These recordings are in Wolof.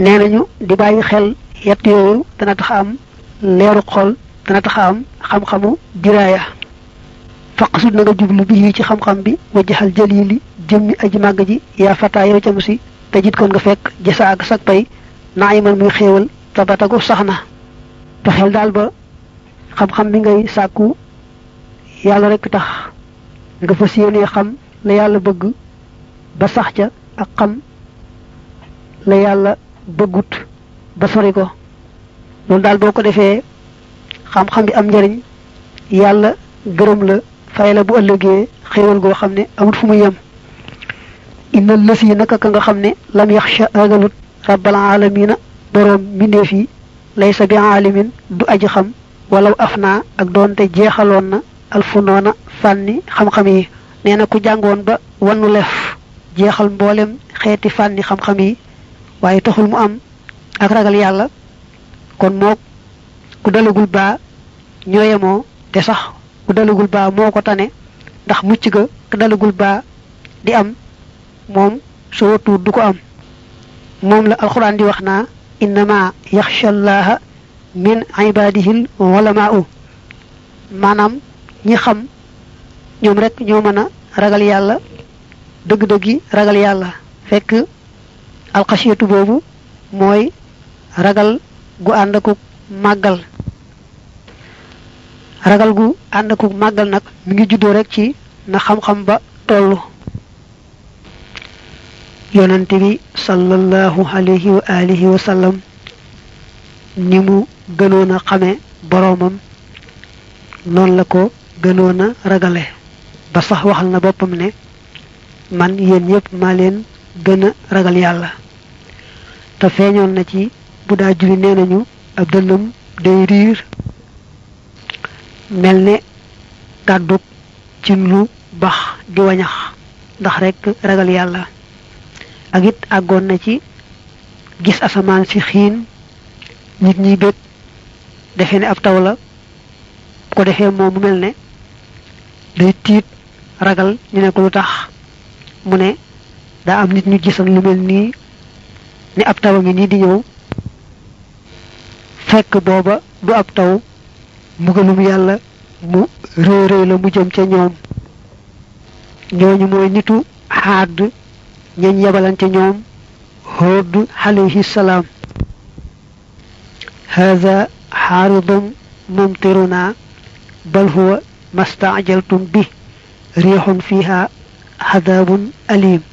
nee nañu di bàyyi xel yett yooyu dana tax am leeru xol dana tax am xam-xamu diraaya faqsud na nga jublu bi ci xam-xam bi wajjaxal jalili jëmmi aji màgg ji yaa fataa yow cam si te jit kon nga fekk jasa ak sag pay naa iman muy xéewal tabatagu sax na fexeel daal ba xam-xam bi ngay sàkku yàlla rek tax nga fas yéenee xam la yàlla bëgg ba sax ca ak xam la yàlla bëggut ba sori ko loolu daal boo ko defee xam-xam bi am njariñ yàlla gërëm la fay la bu ëllëgee xéewal goo xam ne amul fu muy yem inna lës yi naka ka nga xam ne lam yaxsha agalut rabbal alamina boroom mbindeef yi laysa bi aalimin du aji xam walaw af naa ak doonte jeexaloon na alfunoona fànni xam-xam yi nee na ku jàngoon ba wannu lef jeexal mboolem xeeti fànni xam-xam yi waaye taxul mu am ak ragal yàlla kon moo ku dalagul baa ñooyemoo te sax ku dalagul baa moo ko tane ndax mucc ga ku dalagul baa di am moom su watuut du ko am moom la alxuraan di wax naa innama yaxsha llaha min ibadihil ulamaau maanaam ñi xam ñoom rek ñoo mën a ragal yàlla dëgg-dëggi ragal yàlla fekk alxasiyatu boobu mooy ragal gu ànd akuk màggal ragal gu ànd akuk màggal nag mi ngi juddoo rek ci na xam-xam ba tollu yonante bi sallallahu alayhi wa alihi wa sallam ni mu gënoon a xame boroomam noonu la ko gënoon a ragale ba sax waxal na boppam ne man yéen ñëpp maa leen gën a ragal yàlla te feeñoon na ci bu daa julli nee nañu ab dënnam day riir mel ne kàddug ci lu bax di wañax ndax rekk ragal yàlla ak it àggoon na ci gis asamaan si xiin nit ñi bég defe ne ab taw la bu ko defee moom mu mel ne day tiit ragal ñu ne ko lu tax mu ne daa am nit ñu gisan lu mel nii ni ab taw a ngi nii di ñëw fekk booba du ab taw mbugalum yàlla mu réy réy la mu jëm ca ñoom ñooñu mooy nitu xaad ñañ yebalante ñoom Huud alayhi salaam hada xaaridun mumtiruna bal huwa mastaajaltum bi riixun fiha xadaabun alim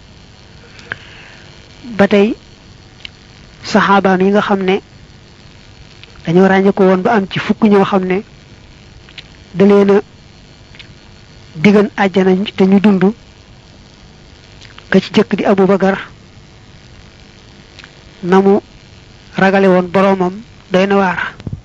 ba tey saxaabaam yi nga xam ne dañoo ràññe ko woon ba am ci fukk ñoo xam ne da leen a digan àjjana te ñu dund ka ci jëkk di Abubakar na mu ragale woon boroomam doy na waar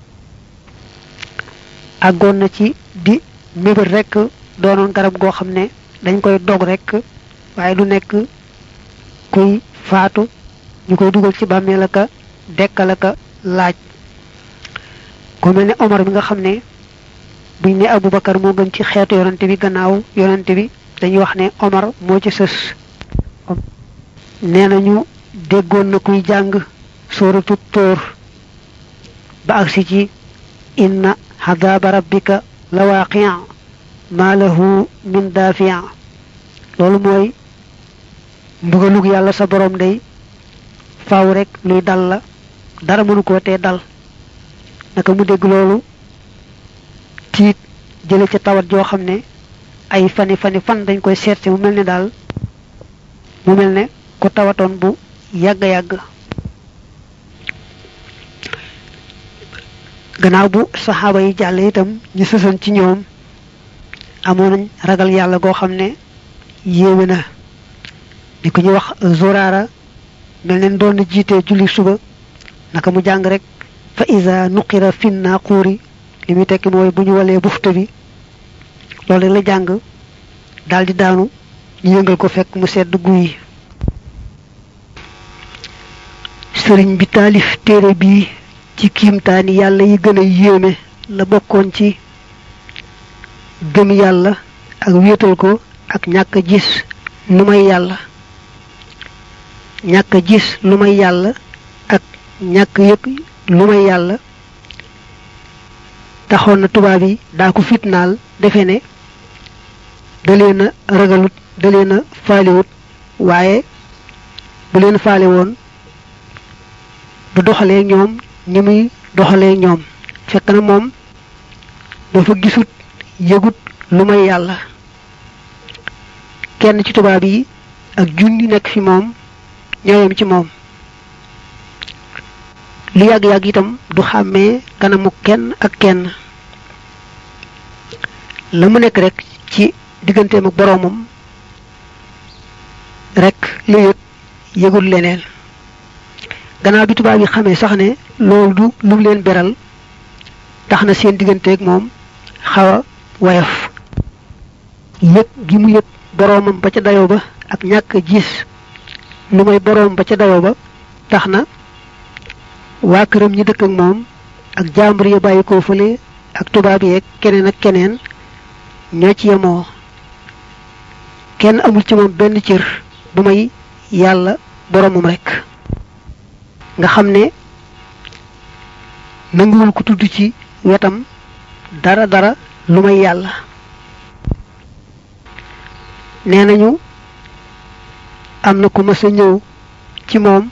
àggoon na ci di mébét rekk doonoon garab goo xam ne dañ koy dog rekk waaye du nekk kuy faatu ñu koy dugal ci bàmmeel aka dekkal aka laaj ku mel ne Omar bi nga xam ne buñ ne Abubakar moo gën ci xeetu yonante bi gannaaw yonante bi dañuy wax ne Omar moo ci sës nee nañu déggoon na kuy jàng sóoratu tóor ba agsi ci inna xadaaba rabbika la waaqia ma lahu min daafia loolu mooy mbugalug yàlla sa borom day faaw rek luy dal la dara mënu koo tee dal naka mu dégg loolu tiit jële ca tawat joo xam ne ay fani fani fan dañ koy seet si mu mel ne daal mu mel ne ku tawatoon bu yàgg yàgg gannaaw bu saxaaba yi jàll itam ñu sësan ci ñoom amoon nañ ragal yàlla goo xam ne yéeme na ni ko ñu wax zoraara mel ne doon na jiitee julli suba naka mu jàng rek fa iza nuqira fin naquuri li muy tekki mooy bu ñu walee bufta bi loolu la jàng daal di daanu ñu yëngal ko fekk mu sedd guy sëriñ bi taalif téere bii ci kiimtaani yàlla yi gën a yéeme la bokkoon ci gëm yàlla ak wéetal ko ak ñàkk gis lu may yàlla ñàkk gis lu may yàlla ak ñàkk yëg lu may yàlla taxoon na tubaab yi daa ko fitnaal defe ne da leen a ragalut da leen a faaliwut waaye bu leen faale woon du doxalee ñoom ñi muy doxalee ñoom fekk na moom dafa gisut yëgut lu may yàlla kenn ci tubaab yi ak junni nekk fi moom ñooyam ci moom lu yàgg-yàgg itam du xàmmee kanamu kenn ak kenn la mu nekk rek ci digganteem ak boroomam rek lu yëg yëgul leneen gannaaw bi tubaab yi xamee sax ne loolu du lu leen beral tax na seen digganteeg moom xaw a woyof yëg gi mu yëg boroomam ba ca dayo ba ak ñàkk gis lu may boroom ba ca dayo ba tax na waa këram ñi dëkk ak moom ak jàmbur ya bàyyi koo fële ak tubaab yeeg keneen ak keneen ñoo ci yemoo kenn amul ci moom benn cër bu may yàlla boroomam rekk nga xam ne nanguwul ko tudd ci wetam dara dara lu may yàlla nee nañu am na ku mës a ñëw ci moom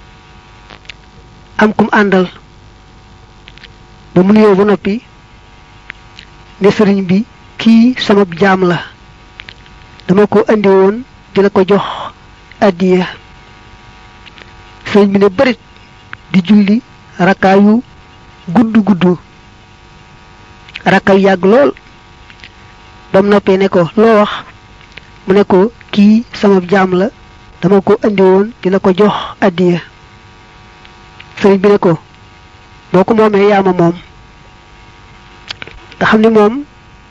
am kum àndal ba mu nuyoo ba noppi ne sëriñ bi kii sama jaam la dama ko andi woon di la ko jox addiya sëriñ bi ne bërit di julli rakkaayu gudd gudd rakkaayu yàgg lool ba mu noppee ne ko loo wax mu ne ko kii sama jaam la dama ko andi woon di la ko jox addiya sëriñ bi ne ko boo ko moomee yaa ma moom nga xam ni moom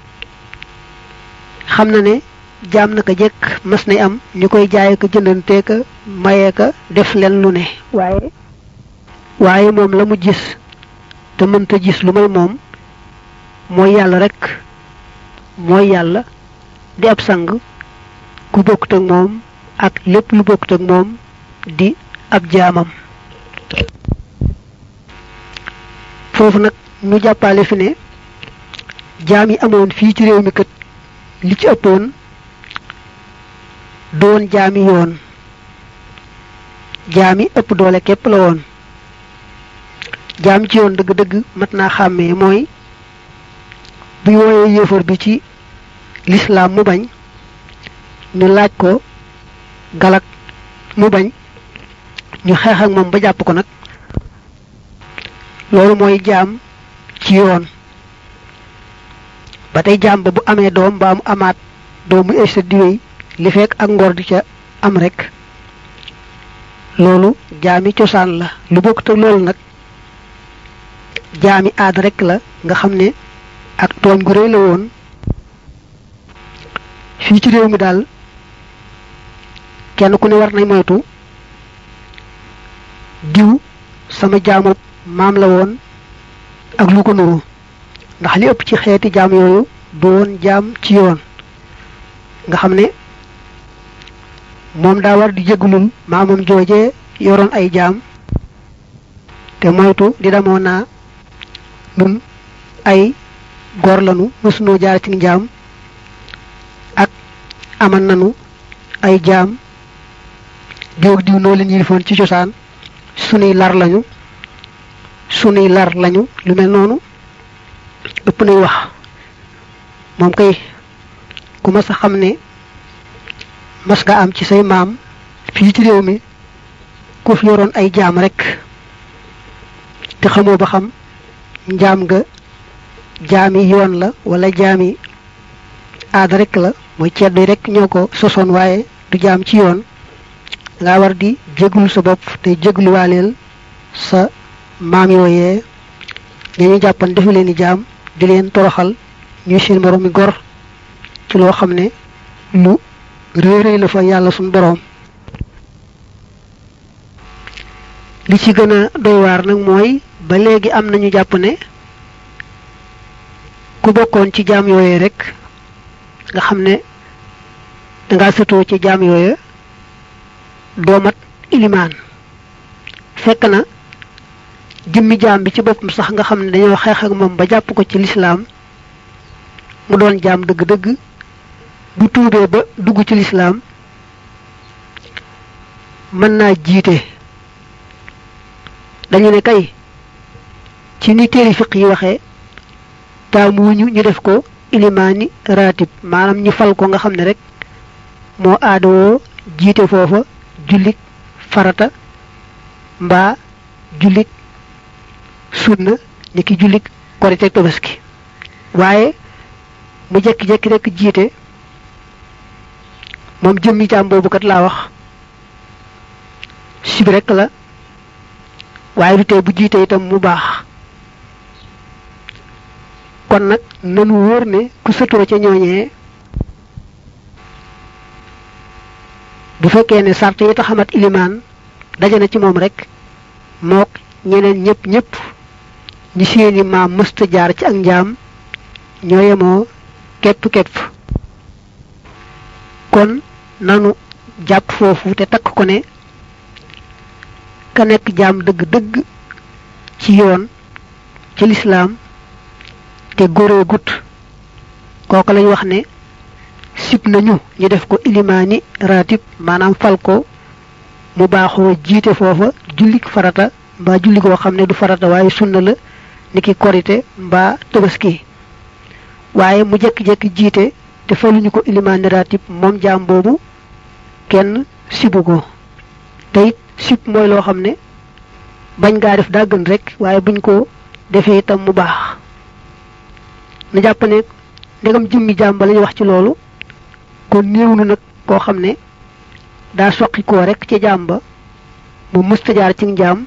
xam na ne jaam naka jekk mas nay am ñu koy jaay ko jëndantee ka mayee ka def leen lu ne waaye waaye moom la mu gis te mënta gis lu may moom mooy yàlla rek mooy yàlla di ab sang ku bokkut ak moom ak lépp lu bokkut ak moom di ab jaamam foofu nag ñu jàppale fi ne jaam yi amoon fii ci réew mi kat li ci ëppoon doon jaami yoon jaami ëpp doole képp la woon jaam ci yoon dëgg-dëgg mat naa xàmmee mooy buy wooyee yéefar bi ci lislaam mu bañ ñu laaj ko galak mu bañ ñu xeex ak moom ba jàpp ko nag loolu mooy jaam ci yoon ba tey jaam ba bu amee doom ba mu amaat doom mu esta diwéy li fekk ak ngor di ca am rek loolu jaami cosaan la lu bokk te loolu nag jaami aada rek la nga xam ne ak tooñ gu rëy la woon fii ci réew mi daal kenn ku ne war nañ moytu diw sama jaamu maam la woon ak lu ko nuru ndax li ëpp ci xeeti jaam yooyu du woon jaam ci yoon nga xam ne moom daa war di jégalul maamam joojee yoroon ay jaam te moytu di damoo naa nun ay góor lanu mësunoo jaar ci njaam ak aman nanu ay jaam diw ak diw noo leen yilifoon ci cosaan sunuy lar lañu sunuy lar lañu lu mel noonu ëpp nay wax moom kay ku mas a xam ne mas nga am ci say maam fii ci réew mi ku fi yoroon ay jaam rek te xamoo ba xam njaam nga jaami yoon la wala jaami aada rek la mooy ceddo yi rek ñoo ko sosoon waaye du jaam ci yoon nga war di jéglu sa bopp te jégluwaaleel sa maam yooyee dañu jàppan defu leen i jaam di leen toroxal ñuy seen borom mi gor ci loo xam ne lu réeréy la fa yàlla suñ boroom li ci gën a doy waar nag mooy ba léegi am nañu jàpp ne ku bokkoon ci jaam yooyee rek nga xam ne danga sëtoo ci jaam yooye doomat ilimaan fekk na jëmmi jaam bi ci boppam sax nga xam ne dañoo xeex ak moom ba jàpp ko ci lislaam mu doon jaam dëgg-dëgg bu tuubee ba dugg ci lislaam mën naa jiite dañu ne kay ci ni téeri fiq yi waxee taamuwuñu ñu def ko ilimaani raatib maanaam ñu fal ko nga xam ne rek moo aadawoo jiite foofa jullik farata mbaa jullik sunna ni ki jullik korite tabaski waaye mu jekki-jekki rek jiite moom jëmmi jaam boobu kat laa wax sib rek la waaye du tee bu jiite itam mu baax kon nag nanu wóor ne ku sëtoo ca ñooñee bu fekkee ne sart yi taxamat ilimaan daje na ci moom rek mook ñeneen ñëpp ñëpp ñi seeni maam mësta jaar ci ak njaam ñoo yemoo képp képp kon nanu jàpp foofu te takk ko ne ka nekk jaam dëgg-dëgg ci yoon ci lislaam te góoree gut kooku lañ wax ne sib nañu ñu def ko ilimaani ratib maanaam fal ko mu baaxoo jiite foofa jullik farata mbaa julli goo xam ne du farata waaye sunna la niki korite mbaa tabaski waaye mu jekki-jekki jiite te faluñu ko ilimaani ratib moom jaam boobu kenn sibu ko te it sib mooy loo xam ne bañ gaa def daa gën rek waaye buñ ko defee itam mu baax na jàpp ne ndegam jëmmi jaam ba lañu wax ci loolu kon néew na nag koo xam ne daa soqi koo rek ci jaam ba mu mësta jaar ci njaam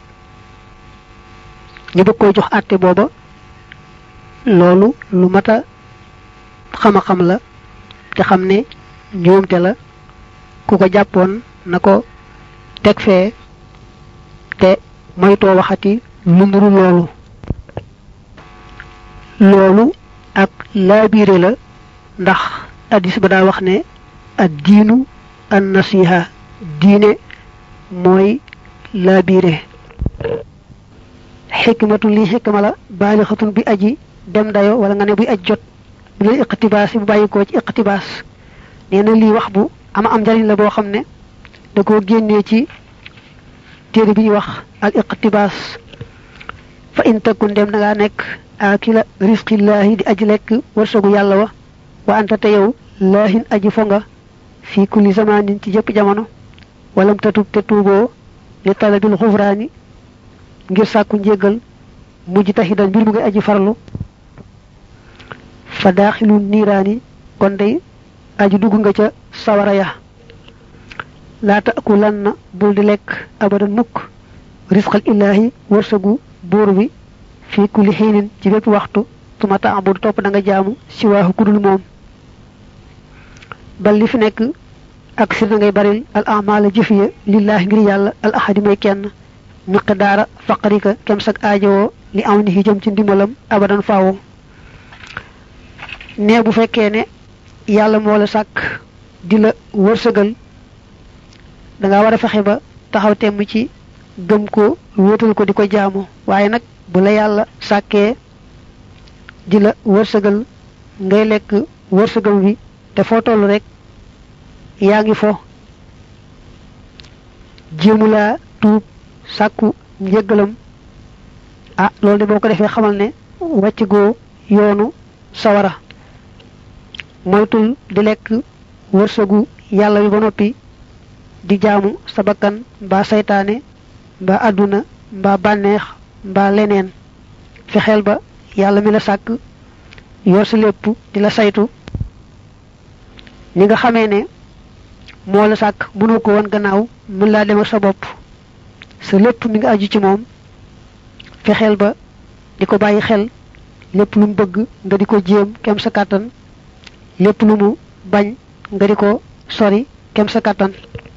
ñu bëgg koy jox àtte booba loolu lu mat a xama xam la te xam ne njuumte la ku ko jàppoon na ko teg fee te moytoo waxati lu nuru loolu loolu ak laabiire la ndax addis ba daa wax ne ad diinu an nasiha diine mooy laabiire xikmatu lii xikma la baalixatun bi aji dem dayo wala nga ne buy aj jot bu leen iqtibaas yi bu bàyyikoo ci iqtibaas nee na lii wax bu ama am njariñ la boo xam ne da koo génnee ci téere bi ñuy wax al iqtibaas fa in takun dem na ngaa nekk akila risqillaahi di aji lekk wërsëgu yàlla wa wa anta te yow laahin aji fo nga fii kulli zamanin ci jëpp jamono walam tatub te tuuboo li talabil xufraani ngir sàkku njéggal mujj taxidan mbir mu ngay aji farlu fa daaxilu niiraani kon day aji dugg nga ca sawara ya laa taakulanna bul di lekk abadan mukk risqal illaahi wërsëgu buur bi fii kulli xiinin ci bépp waxtu tuma taabudu topp da nga jaamu si waaxu kudul moom bal li fi nekk ak sir na ngay baril al amala jëf ya lillaahi ngir yàlla al ahadi may kenn miqdaara faqrika kem sag aajowoo li aw ni jëm ci ndimbalam abadan faawo ne bu fekkee ne yàlla moo la sàkk di la wërsëgal da nga war a fexe ba taxaw temm ci gëm ko wóotal ko di ko jaamu waaye nag bu la yàlla sàkkee di la wërsëgal ngay lekk wërsëgal wi te foo toll rek yaa ngi fo jéemu laa tuub sàkku njëggalam ah loolu de boo ko defee xamal ne wàcc goo yoonu sawara moytul di lekk wërsëgu yàlla wi ba noppi di jaamu sa bakkan mbaa saytaane mbaa àdduna mbaa bànneex mbaa leneen fexeel ba yàlla mi la sàkk yor sa lépp di la saytu ni nga xamee ne moo la sàkk mënoo ko woon gannaaw mën laa dem ak sa bopp sa lépp mi nga aju ci moom fexeel ba di ko bàyyi xel lépp lu mu bëgg nga di ko jéem kem sa kàttan lépp lu mu bañ nga di ko sori kem sa kàttan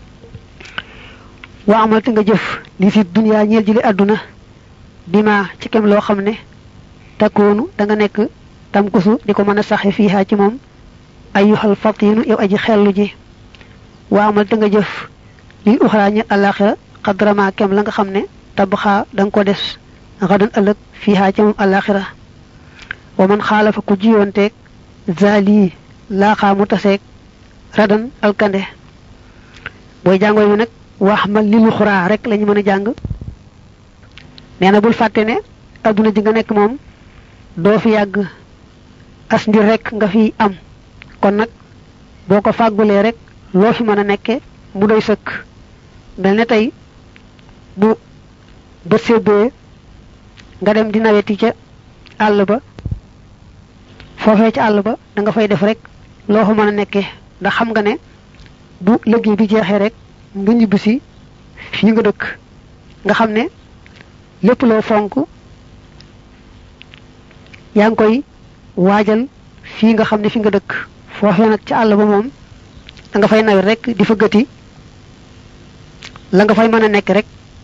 waa amal te nga jëf li fi duniyaa ñeel ji li àdduna bi ma ci kem loo xam ne takkoonu da nga nekk tamkusu di ko mën a saxe fiihaa ci moom ayyuhal fatinu yow aji xellu ji waa amal te nga jëf li uxraa ñeel àllaaxira xadrama kem la nga xam ne tabxaa da nga ko des xadan ëllëg fiihaa ca moom alaxira wa man xaalafa ku jiyoonteeg zali laaxaa mu taseeg radan alkande booy jàngoo mi nag wax ma lilu xuraa rek lañu mën a jàng nee na bul fàtte ne adduna ji nga nekk moom doo fi yàgg as ndir rek nga fi am kon nag boo ko fàggulee rek loo fi mën a nekke mu doy sëkk mel ne tey bu bët sébbee nga dem di naweti ca àll ba foofee ca àll ba da nga fay def rek loo fa mën a nekke ndax xam nga ne bu liggéey bi jeexee rek nga ñibbisi fii nga dëkk nga xam ne lépp loo fonk yaa ngi koy waajal fii nga xam ne fi nga dëkk foofee nag ci àll ba moom da nga fay nawet rek di fa gëti la nga fay mën a nekk rek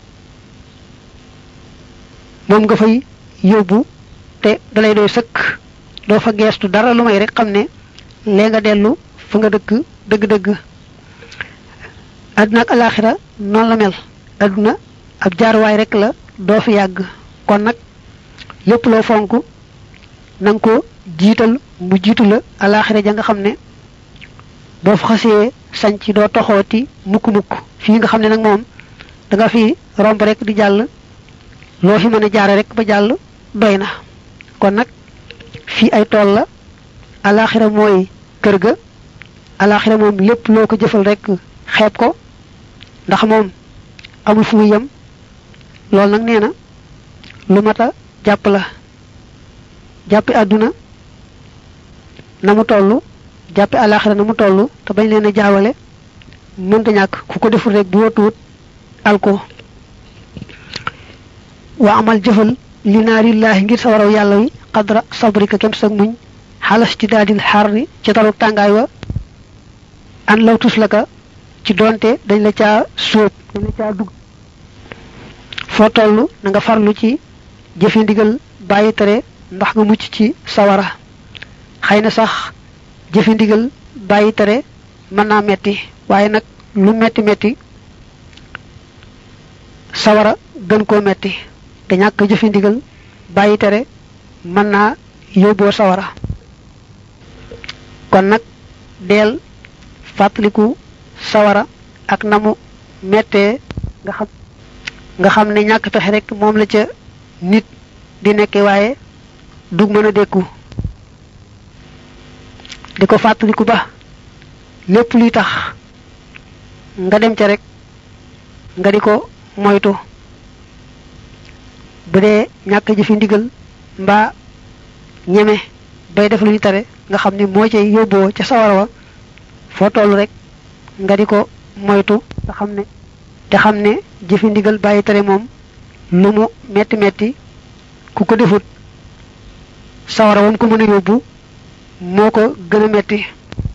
moom nga fay yóbbu te dalay doy sëkk doo fa geestu dara lu may rek xam ne lee nga dellu fa nga dëkk dëgg-dëgg àdduna ak alaxira noonu la mel àdduna ab jaaruwaay rek la doo fi yàgg kon nag lépp loo fonk na nga ko jiital mu jiitu la alaxira ja nga xam ne boo fa xasee sañ ci doo toxooti mukk-mukk fii nga xam ne nag moom da nga fi romb rek di jàll loo fi mën a jaare rek ba jàll doy na kon nag fii ay tool la alaxira mooy kër ga alaxira moom lépp loo ko jëfal rek xeeb ko ndax moom amul fu muy yem loolu nag nee na lu mat a jàpp la jàppi àdduna na mu toll jàppi alaxira na mu toll te bañ leen a jaawale mënta ñàkk ku ko deful rek bu watuwut alko wa amal jëfal li naarillaahi ngir sawaraw yàlla wi xadra sabrika kem sag muñ xalas ci daadil xar ni ci taru tàngaay wa an law tus la ka ci doonte dañ la caa sóob dañ la caa dugg foo toll na nga farlu ci jëfi ndigal bàyyi tere ndax nga mucc ci sawara xëy na sax jëfi ndigal bàyyi tere mën naa metti waaye nag lu metti metti sawara gën koo metti te ñàkk jëfi ndigal bàyyi tere mën naa yóbboo sawara kon nag deel fàttaliku sawara ak namu mettee nga xam nga xam ne ñàkk pexe rek moom la ca nit di nekke waaye dug mën a dékku di ko fàttaliku ba lépp luy tax nga dem ca rek nga di ko moytu bu dee ñàkk jëfi ndigal mbaa ñeme bay def lu ñu tere nga xam ne moo cay yóbboo ca sawara wa foo toll rek nga di ko moytu te xam ne te xam ne jëfi ndigal bàyyi tere moom lu mu metti metti ku ko defut sawara wam ko mën a yóbbu moo ko gën a metti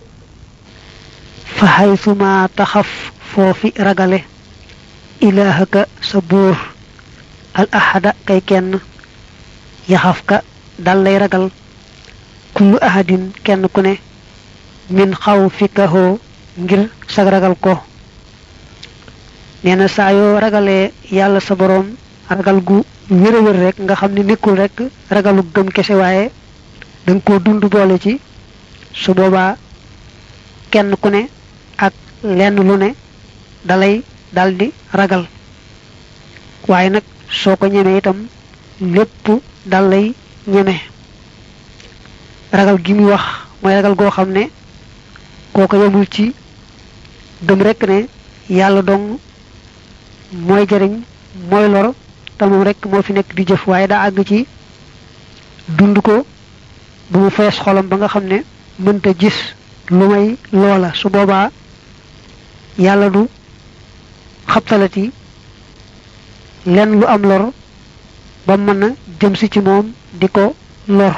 fa xaysuma taxaf foofi ragale ilaahaka sa buur al ahada kay kenn yaxaf ka dal lay ragal kullu ahadin kenn ku ne min xaw fi kahoo ngir sag ragal ko nee na saa yoo ragalee yàlla sa boroom ragal gu wér a wér rek nga xam ne nekkul rek ragalu gëm kese waaye danga ko dund boole ci su boobaa kenn ku ne ak lenn lu ne dalay daldi ragal waaye nag soo ko ñemee itam lépp dal lay ñeme ragal gi muy wax mooy ragal goo xam ne kooko yemul ci gëm rekk ne yàlla dong mooy jëriñ mooy lor te moom rekk moo fi nekk di jëf waaye daa àgg ci dund ko bu mu fees xolam ba nga xam ne mënta gis lu may loola su boobaa yàlla du xabtalati lenn lu am lor ba mën a jëm si ci moom di ko lor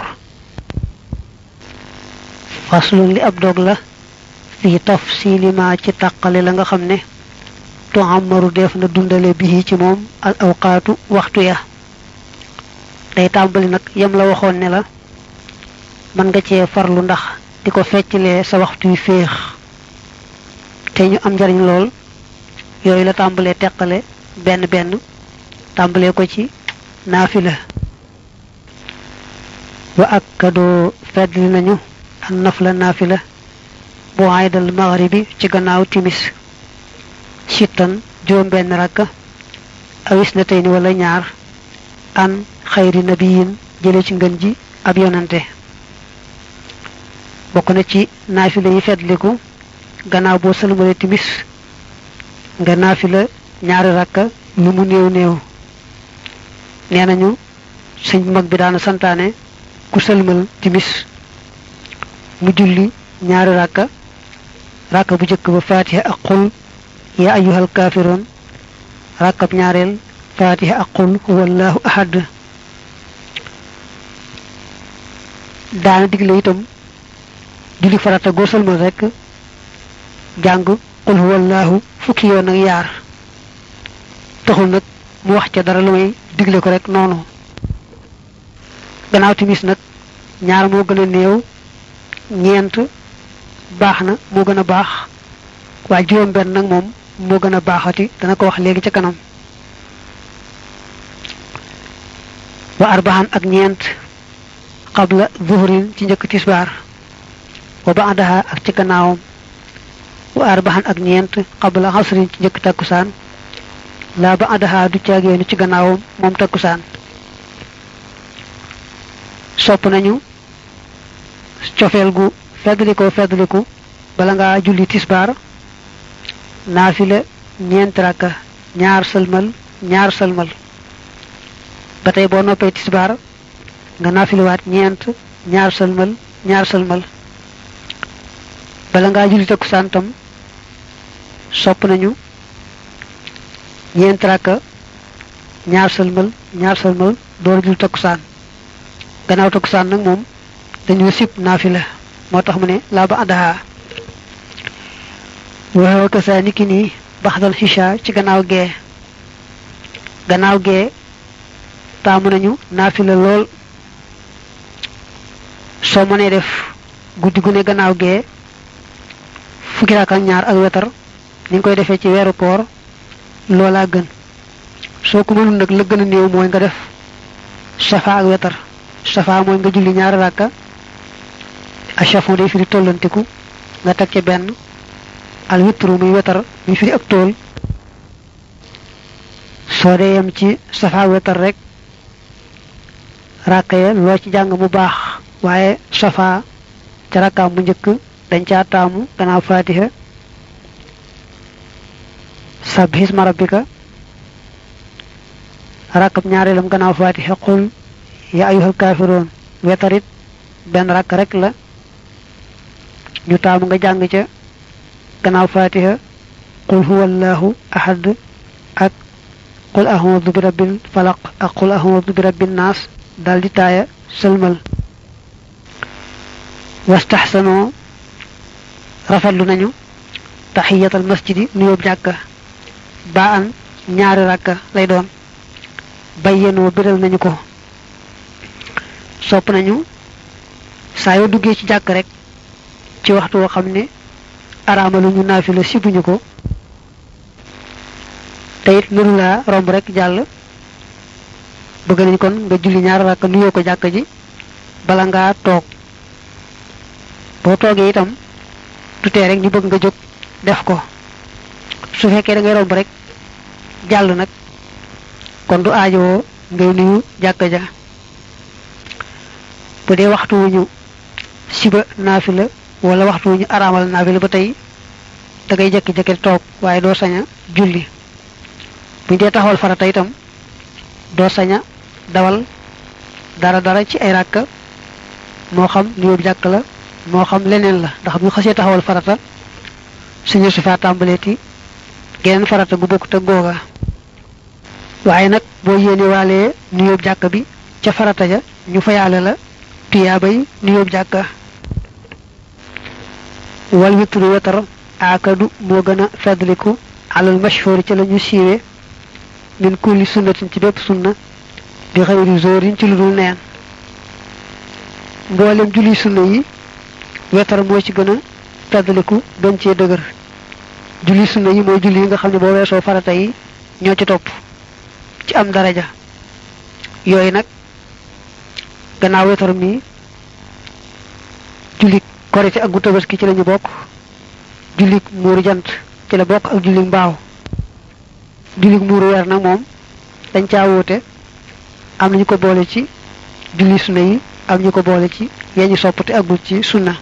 faslun li ab dog la fii tafsili ma ci tàqale la nga xam ne tuamaru def na dundale bi ci moom al awqaatu waxtu ya day tàmbali nag yem la waxoon ne la mën nga cee farlu ndax di ko fecclee sa waxtu yu féex te ñu am njariñ lool yooyu la tàmbalee teqale benn benn tàmbalee ko ci naafila wa akkadoo feddli nañu an nafla naafila bu aydal maghribi ci gannaaw timis sittan juróom benn rakka awis na tey ni wala ñaar an xayri nabiyin jële ci ngën ji ab yonante bokk na ci naafila yi feddliku gannaaw boo sëlmale timis nga naafila ñaari rakka lu mu néew néew nee nañu sëñ mag bi daana santaane ku sëlmal timis mu julli ñaari rakka rakka bu jëkk ba fatiha ak qul ya ayyuhal kaafiroon rakkab ñaareel fatiha ak qul huwallahu ahad daana digle itam julli farata goo sëlmal rekk jàng qul huwallahu fukki yoon ak yaar taxul nag mu wax ca dara lu may digle ko rek noonu gannaaw timis nag ñaar moo gën a néew ñeent baax na moo gën a baax waaye juróom benn nag moom moo gën a baaxati dana ko wax léegi ca kanam wa arbaxan ak ñeent xabla zuhrin ci njëkk tisbaar wa baadaha ak ci gannaawam wa arbaxan ak ñeent xabla xasrin ci njëkk takkusaan laa baadaha du caageenu ci gannaawam moom takkusaan sopp nañu cofeel gu feddlikoo feddliku bala ngaa julli tisbaar naafila ñeent rakka ñaar sëlmal ñaar sëlmal ba tey boo noppee tisbaar nga naafiliwaat ñeent ñaar sëlmal ñaar sëlmal bala ngaa julli takkusaan tam sopp nañu ñeent rakka ñaar sëlmal ñaar sëlmal door a julli takkusaan gannaaw takkusaan nag moom dañu sib naafila moo tax mu ne laa ba àndaxaa waxewa kasaa niki nii baxdal xisha ci gannaaw gee gannaaw gee taamu nañu naafila lool soo mënee def guddi gu ne gannaaw gee fukki raak ak ñaar ak wetar ni nga koy defee ci weeru koor loolaa gën soo ko mënul nag la gën a néew mooy nga def safa ak wetar safa mooy nga julli ñaari rakka achafon day firi tollantiku nga teg ca benn al witru muy wetar muy firi ak tool soo dee yem ci safa wetar rek rakka ya loo ci jàng mu baax waaye safa ca rakkaam bu njëkk dañ caa taamu gannaaw fatiha sabhisma rabbika rakkab ñaareelam gannaaw fatiha qul ya ayyuhal kaafiroon wetarit benn rakk rek la ñu taamu nga jàng ca gannaaw fatiha qul huwallahu ahad ak qul a'udhu bi rabbil falaq ak qul a'udhu bi rabbin naas daldi taaya sëlmal wastaxsanoo rafetlu nañu taxiyatal masjidi nuyoob jàkka baa an ñaari rakka lay doon bayyenoo biral nañu ko sopp nañu saa yoo duggee ci jàkk rek ci waxtu woo xam ne araamalu ñu naafila sibuñu ko te it nuru laa romb rek jàll bëgg nañ kon nga julli ñaari rakka nuyoo ko jàkk ji bala ngaa toog boo toogee itam tutee rek ñu bëgg nga jóg def ko su fekkee da ngay romb rek jàll nag kon du aajowoo ngay nuyu jàkka ja bu dee waxtu wu ñu siba naafila wala waxtu wu ñu araamal naafila ba tey da ngay jekki-jekki toog waaye doo sañ a julli buñ dee taxawal farata itam doo sañ a dawal dara dara ci ay ràkka moo xam nuyoo jàkk la moo xam leneen la ndax bu xasee taxawal farata suñu su faa tàmbaleeti geneen farata gu bokk te googa waaye nag boo yéene waalee nuyoo jàkk bi ca farata ja ñu fayaale la tuyaabay nuyoo jàkka wal witru wetar aakadu moo gën a feddliku alal mashhuri ci la ñu siiwe min kulli sunnatin ci bépp sunna bi xëyri zorin ci lu dul neen mboolem julli sunna yi wetar moo ci gën a feddliku gën cee dëgër julli sunna yi mooy julli yi nga xam ne boo weesoo farata yi ñoo ci topp ci am daraja yooyu nag gannaaw wetar mi julli korite ak gu tabaski ci lañu bokk julli muuru jant ci la bokk ak julli mbaaw julli muuru weer nag moom dañ caa wuute am nañu ko boole ci julli sunna yi am ñu ko boole ci yeñu soppate agul ci sunna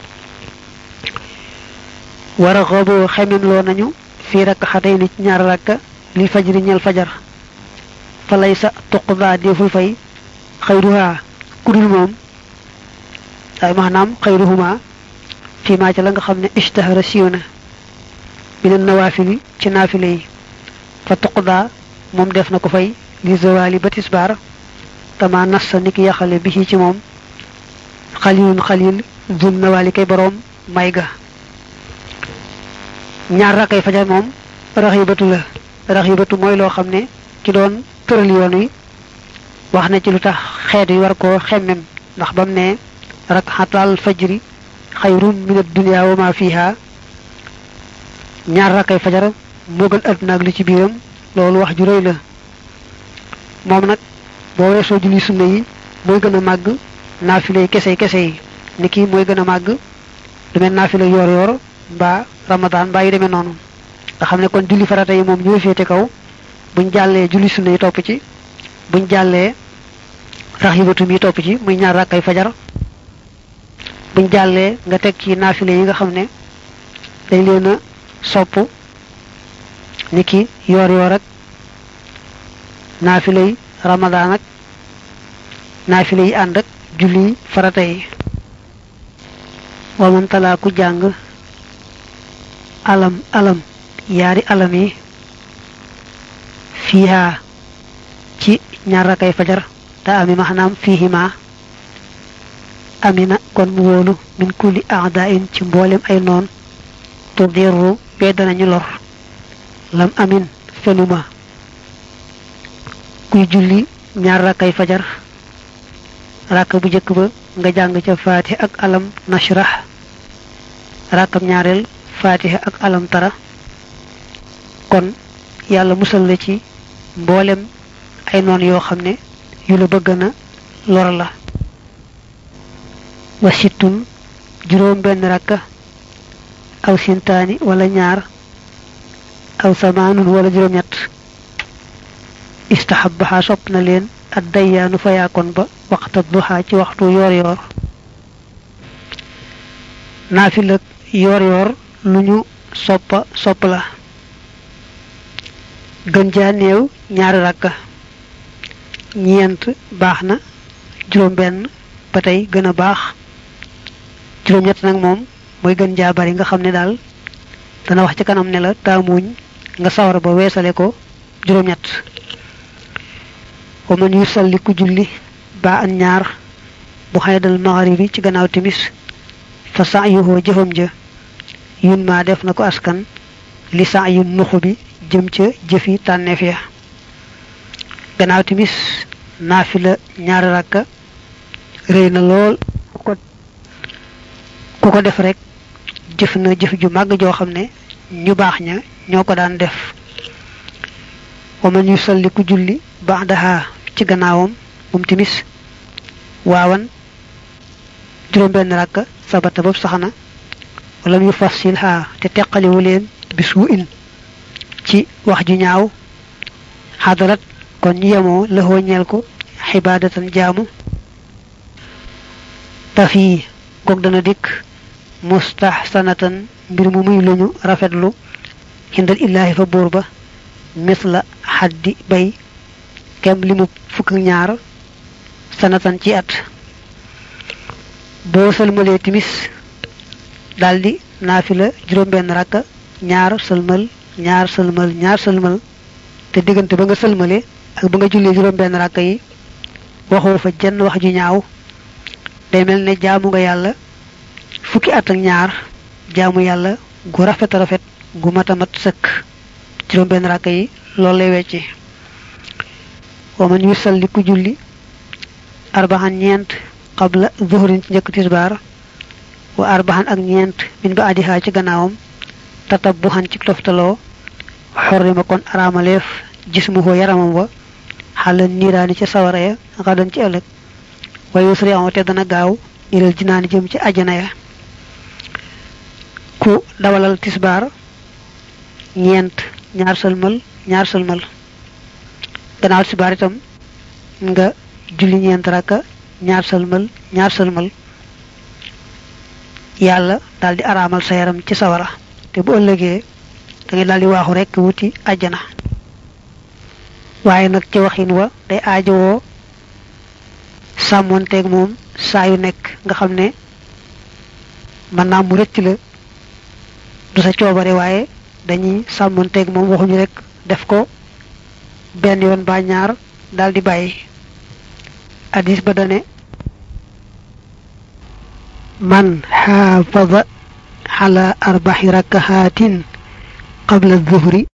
war a xoobu xemem loo nañu fii rakk xatay ni ci ñaar rakka li fajri ñel fajar fa lay sa tuqdaa deful fay xayruha kudul moom ay maanaam xayruhuma fii maa ca la nga xam ne ishtahara siiw na minan nawaafili ci naafile yi fa tuqdaa moom def na ko fay li zawali ba tisbaar kama nassa niki yaxale bi ci moom xalilun xalil zul nawaali kay boroom may ga ñaar rakkay fajar moom raxibatu la raxibatu mooy loo xam ne ci doon tëral yoon wi wax na ci lu tax xeet yi war koo xemmem ndax bam ne rakxatal fajri xayrun min ad-dunya wa ma fiha ñaar rakkay fajar moo gën àdduna ak li ci biiram loolu wax ju rëy la moom nag boo weesoo julli sunna yi mooy gën a màgg naafile kese kese yi ni kii mooy gën a màgg du mel naafile yoor yoor mbaa ramadan mbaa yu demee noonu nga xam ne kon julli farata yi moom ñooy féete kaw buñ jàllee julli sunna yi topp ci buñ jàllee raxibatu mi topp ci muy ñaar rakkay fajar buñ jàllee nga teg ci naafile yi nga xam ne dañ leen a sopp ni ki yoor yoor ak naafile yi ramadan ak naafile yi ànd ak julli farata yi waman talaa ku jàng alam alam yaari alam yi fiiha ci ñaar rakay fajar te ami maanaam fiihima amina kon mu wóolu min kulli aadain ci mboolem ay noon tudirru bee danañu lor lam amin fenuma kuy julli ñaar rakkay fajar rakk bu njëkk ba nga jàng ca faatiha ak alam nashrah rakkam ñaareel faatiha ak alam tara kon yàlla musal la ci mboolem ay noon yoo xam ne yu la bëgg na lor la wa sittun juróom benn rakka aw sintaani wala ñaar aw samaanun wala juróom ñett istahabbaha sopp na leen ad dayyaanu fayaakoon ba waxta duha ci waxtu yoor yoor naafila yoor yoor lu ñu soppa sopp la gën jaa néew ñaari rakka ñeent baax na juróom benn ba tey gën a baax juróom ñett nag moom mooy gën jaa bari nga xam ne daal dana wax ci kanam ne la taamuñ nga sawar ba weesale ko juróom ñett wa man yusalli ku julli ba an ñaar bu xaydal magharibi ci gannaaw timis fa sa'yuhu jëfam ja yun ma def na ko askan li sa'yu nuxu bi jëm ca jëfi tànneef ya gannaaw timis naafila ñaari rakka rëy na lool ku ko def rek jëf na jëf ju màgg joo xam ne ñu baax ña ñoo ko daan def wa man yusalli ku julli ba'daha ci gannaawam moom timis waawan juróom benn rakka sabata boobu saxna wala mu fassil ha te teqaliwu leen bisu in ci wax ju ñaaw xadarat kon ñu yemoo lëxoo ñeel ko xibaadatan jaamu tafi kook dana dikk mustahsanatan mbir mu muy luñu rafetlu xindal illaahi fa buur ba misla xaddi bay kem li mu fukk ñaar sanatan ci at boo sëlmalee timis daldi naafila juróom benn rakka ñaar sëlmal ñaar sëlmal ñaar sëlmal te diggante ba nga sëlmale ak ba nga jullee juróom benn rakka yi waxoo fa jenn wax ju ñaaw day mel ne jaamu nga yàlla fukki at ak ñaar jaamu yàlla gu rafet rafet gu mat a mat sëkk juróom benn rakka yi loolu lay wecci wa man yusalli ku julli arbaxan ñeent qabla zuhrin ci njëkk tisbaar wa arbaxan ak ñeent min ba adihaa ci gannaawam tatabbuxan ci toftaloo xorrima kon araamaleef jismuhu yaramam wa xala niiraani ca sawara ya xadan ci ëllëg wa yusri te dana gaaw ilal jinaani jëm ci ajana ya ku dawalal tisbaar ñeent ñaar sëlmal ñaar sëlmal gannaaw tisbaar itam nga julli ñeent rakka ñaar sëlmal ñaar sëlmal yàlla daal di araamal sa yaram ci sawara te bu ëllëgee da ngay daal di waaxu rekk wuti ajjana waaye nag ci waxin wa day aajowoo sàmmoonteeg moom saa yu nekk nga xam ne mën naa mu rëcc la du sa coobare waaye dañuy sàmmoonteeg moom waxuñu rek def ko benn yoon ba ñaar daal di bàyyi hadis ba dane man xaafada ala arbaxi rakahatin qabla zuhri